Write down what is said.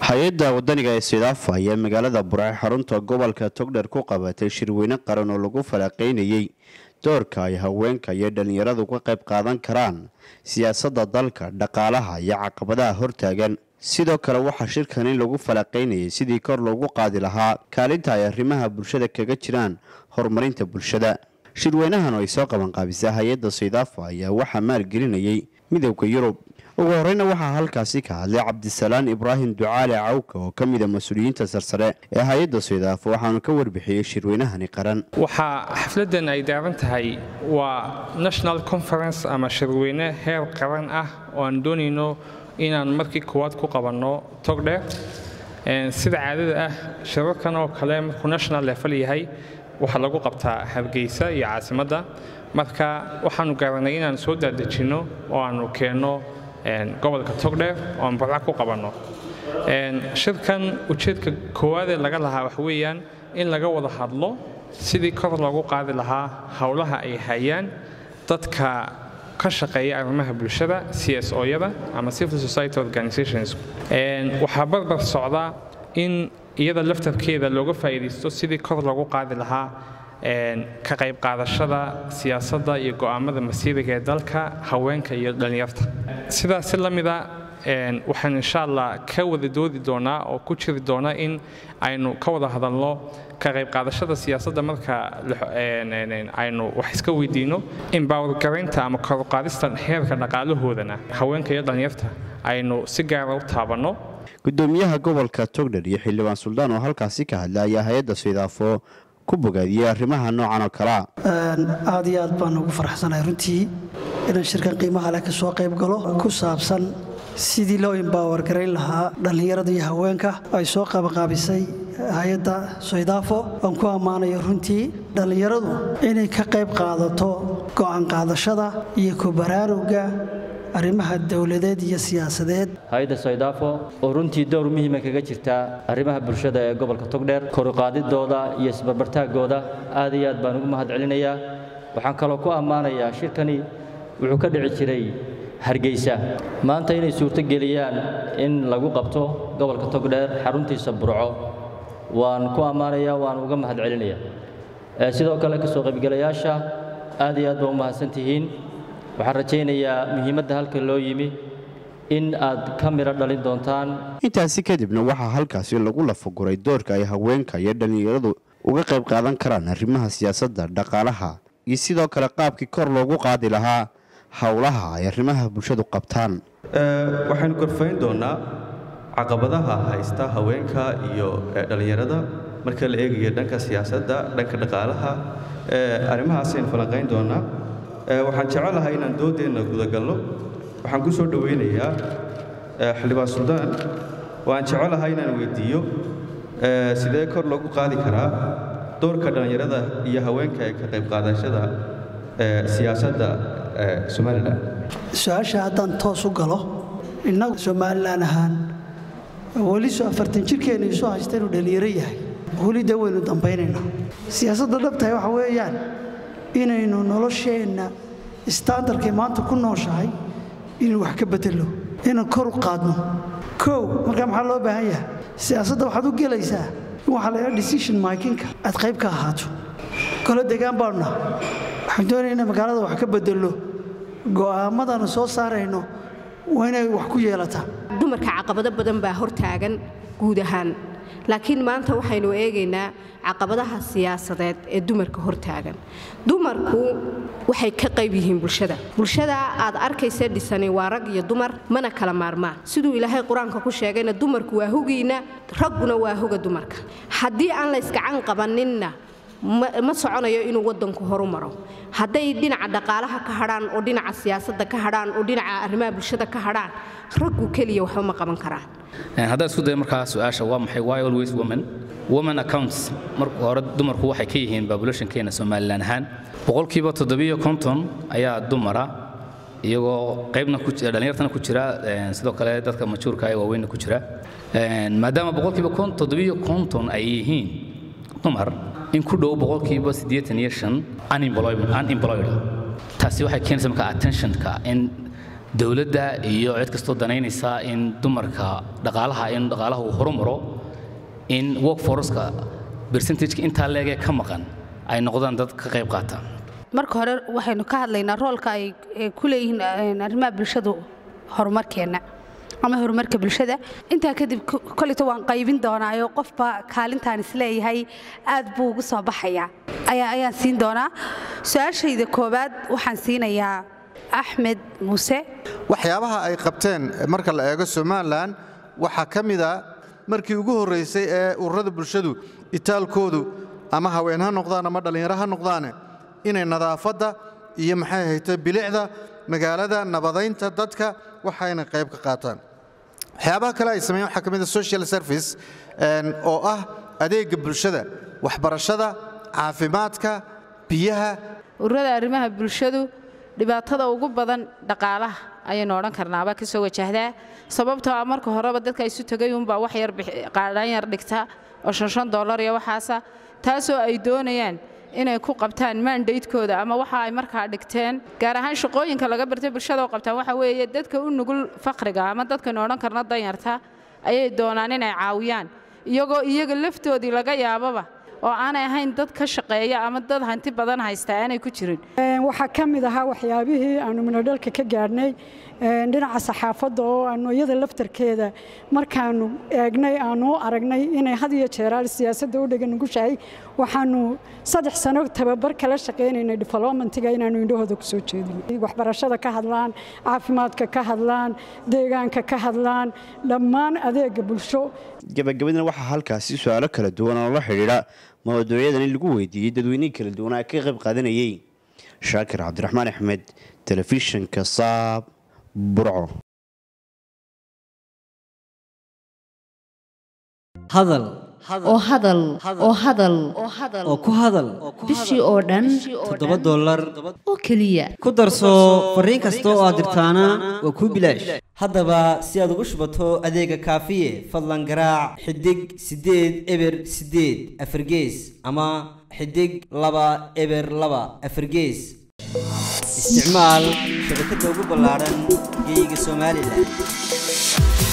hay-adda wadaniga ee sidaafa ayaa magaalada buraac xarunta gobolka togdher ku qabatay shirweyne qaran oo lagu falaqaynayey doorka ay haweenka iyo dhallinyaradu ka qayb qaadan karaan siyaasadda dalka dhaqaalaha iyo caqabadaha hortaagan sidoo kale waxaa shirkani lagu falaqaynayay sidii kor loogu qaadi lahaa kaalinta ay arrimaha bulshada kaga jiraan horumarinta bulshada shirweynahan oo ay soo qabanqaabisa hay-adda sidaafa ayaa waxaa maalgelinayay midowda yurub ugu horeyna waxaa halkaasi ka hadlay cabdisalaan ibraahim ducaale cawka oo ka mida mas-uuliyiinta sarsare ee hay-adda sidaafo waxaanu ka warbixiyey shirweynahani qaran waxaa xafladan ay daaran tahay waa national conference ama shirweyne heer qaran ah oo aan doonayno inaan markii koowaad ku qabanno togdheer sida caadada ah shirarkan oo kale markuu national level yahay waxaa lagu qabtaa hargeysa iyo caasimadda marka waxaanu garanay inaan soo daadejinno oo aanu keenno gobolka togdheer oo aan burca ku qabanno shirkan ujeedka koowaadee laga lahaa waxa weeyaan in laga wada hadlo sidii kor loogu qaadi lahaa howlaha ay hayaan dadka ka shaqeeya arrimaha bulshada c s o-yada ama civil society organizations waxaa barbar socda in iyada laftarkeeda looga faa'iidaysto sidii kor loogu qaadi lahaa ka qayb qaadashada siyaasadda iyo go'aamada masiiriga ee dalka haweenka iyo dhallinyarta sidaas si la mida waxaan insha allah ka wada doodi doonaa oo ku jiri doona in aynu ka wada hadalno ka qayb qaadashada siyaasadda marka aynu wax iska weydiino embowergaraynta ama koruqaadista heerka dhaqaalahoodana haweenka iyo dhallinyarta aynu si gaara u taabanno gudoomiyaha gobolka togdher iyo xildhibaan suldaan oo halkaasi ka hadla ayaa hay-adda sidaafo ku bogaadiyey arrimaha noocan oo kalea aad iyo aad baan ugu farxsanahay runtii inaan shirkan qiimaha leh ka soo qayb galo ku saabsan sidii loo imbaawar garayn lahaa dhallinyarada iyo haweenka ay soo qabanqaabisay hay-adda soydaafo aan ku ammaanayo runtii dhallinyaradu inay ka qayb qaadato go'aan qaadashada iyo ku baraarugga arrimaha dowladeed iyo siyaasadeed hay-adda soydaafo oo runtii dowr muhiima kaga jirta arrimaha bulshada ee gobolka togdheer koruqaadidooda iyo isbarbartaaggooda aad iyo aad baan ugu mahad celinayaa waxaan kaloo ku ammaanayaa shirkani wuxuu ka dhici jiray hargeysa maanta inay suurtogeliyaan in lagu qabto gobolka togdheer xaruntiisa burco waan ku ammaanayaa waan uga mahad celinayaa sidoo kale ka soo qaybgalayaasha aad iyo aad baa u mahadsantihiin waxaan rajaynayaa muhiimadda halka loo yimi in aad ka midho dhalin doontaan intaasi kadibna waxaa halkaasi lagu lafaguray doorka ay haweenka iyo dhallinyaradu uga qayb qaadan karaan arrimaha siyaasadda dhaqaalaha iyo sidoo kale qaabkii kor loogu qaadi lahaa howlaha ay arrimaha bulshadu qabtaan waxaynu gorfayn doonnaa caqabadaha haysta haweenka iyo dhallinyarada marka la eegayo dhanka siyaasadda dhanka dhaqaalaha arrimahaasaynu falanqayn doonnaa waxaan jecelahay inaan doodeenna gudagalno waxaan ku soo dhowaynayaa xildhibaan suldaan waan jecelahay inaan weyddiiyo sidee kor loogu qaadi karaa doorka dhallinyarada iyo haweenka ee ka qayb qaadashada siyaasadda somalilan su-aasha haddaan toos u galo innagu somalilan ahaan weli soo afartan jirkeenna isu haysta inuu dhallinyaro yahay weli dee waynu dambaynaynaa siyaasadda dhabtahay waxa weeyaan inaynu nolosheenna istaandarkay maanta ku nooshahay inaynu wax ka bedelno inaan kor u qaadno kow markaa maxaa loo baahan yahay siyaasadda waxaad u gelaysaa in waxaa laydhaha decision makinka aad qayb ka ahaato kolo degaan baanu naha waxaan doonaya inay magaalada wax ka bedelno go'aammadaanu soo saarayno waa inay wax ku yeelataa dumarka caqabado badan baa hortaagan guud ahaan laakiin maanta waxaynu eegaynaa caqabadaha siyaasadeed ee dumarka hortaagan dumarku waxay ka qayb yihiin bulshada bulshada aad arkaysa dhisani waa rag iyo dumar mana kala maarmaan siduu ilaahay qur-aanka ku sheegayna dumarku waa hugiina ragguna waa hoga dumarka haddii aan laysgacan qabaninna ma soconayo inuu wadanku horu maro hadday dhinaca dhaqaalaha ka hadhaan oo dhinaca siyaasadda ka hadhaan oo dhinaca arrimaha bulshada ka hadhaan raggu keliya waxba ma qaban karaan haddaan isku dayo markaa su-aasha waa maxay why always women women accounts marka hore dumarku waxay ka yihiin populationkeena somalilan ahaan boqolkiiba toddobiyo konton ayaa dumara iyagoo qaybna dhallinyartana ku jira sidoo kale dadka majuurka ee waaweynna ku jira maadaama boqolkiiba toddobiyo konton ay yihiin dumar in ku dhow boqolkiiba siddeetan iyo shan unemployed taasi waxay keenaysa marka attentionka in dowladda iyo cid kastoo danaynaysa in dumarka dhaqaalaha in dhaqaalaha uu horumaro in workforceka percentageka intaa leegee ka maqan ay noqdaan dad ka qayb qaata marka hore waxaynu ka hadlaynaa roolka ay ay ku leeyihiin arrimaha bulshadu horumarkeenna ama horumarka bulshada intaa kadib koleyto waan qaybin doonaayo qofba kaalintaan isleeyahay aad buu ugu soo baxayaa ayaa ayaan siin doonaa su-aashayda koowaad waxaan siinayaa axmed muuse waxyaabaha ay qabteen marka la eego somalilan waxaa ka mid a markii ugu horraysay ee ururada bulshadu itaalkoodu ama haween ha noqdaan ama dhallinyaro ha noqdaane inay nadaafadda iyo maxay ahayte bilicda magaalada nabadaynta dadka waxayna qayb ka qaataan waxyaabaha kale ay sameeyeen waxaa ka mid a social service oo ah adeegga bulshada waxbarashada caafimaadka biyaha ururada arrimaha bulshadu dhibaatada ugu badan dhaqaalaha ayaynu odhan karnaaba ka soo wajahdaa sababtoo ah marka horeba dadka isu tegay unbaa wax yar qaadhaan yar dhigta oo shan shan dollar iyo waxaasa taasoo ay doonayaan inay ku qabtaan mandatekooda ama waxa ay markaa dhigteen gaar ahaan shaqooyinka laga bartay bulshada oo qabtaan waxa weeye dadka u nugul faqriga ama dadkanu odhan karna danyarta ayay doonaan inay caawiyaan iyagoo iyaga laftoodii laga yaababa oo aanay ahayn dad ka shaqeeya ama dad hanti badan haysta aanay ku jirin waxaa ka mid ahaa waxyaabihii aanu minodhalka ka gaadhnay dhinaca saxaafadda oo aanu iyada laftarkeeda markaanu eegnay aanu u aragnay inay had iyo jeeraal siyaasadda u dhegan nugushahay waxaanu saddex sano tababar kala shaqaynaynay developmentiga inaanu indhahooda ku soo jeedinay waxbarashada ka hadlaan caafimaadka ka hadlaan deegaanka ka hadlaan dhammaan adeega bulsho gabagabadina waxaa halkaasi su-aalo kala duwan oo la xidhiidha mawduucyadan in lagu weydiiyey dadweynihii kala duwanaa ka qayb qaadanayey shaakir cabdiraxmaan axmed telefishinka saab burco hadal oo hadal oo hadal oo ku hadal bishii oo dhan toddoba dollar oo keliya ku darso fariin kasta oo aad dirtaana waa kuu bilaash haddaba si aad ugu shubato adeega kaafiye fadlan garaac xidig siddeed eber siddeed afargees ama xidig laba eber laba afargees isticmaal shabakadda ugu ballaaran geeyiga somalilan